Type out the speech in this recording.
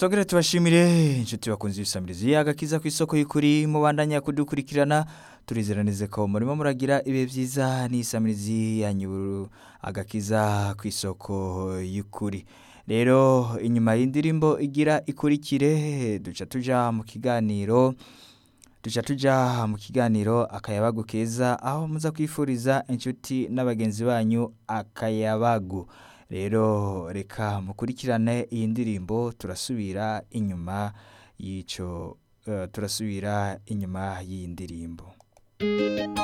Togere tubashimire inshuti bakunze ibisamirizi agakiza ku isoko y'ukuri mubandanya kudukurikirana turizeranize ko murimo muragira ibihe byiza n'isamirizi yanyu agakiza ku isoko y'ukuri rero inyuma y'indirimbo igira ikurikire duca tuja mu kiganiro duca tuja mu kiganiro akayabagu keza aho muza kwifuriza inshuti n'abagenzi banyu akayabagu rero reka mukurikirane iyi ndirimbo turasubira inyuma y'ico eh, turasubira inyuma y'iyi ndirimbo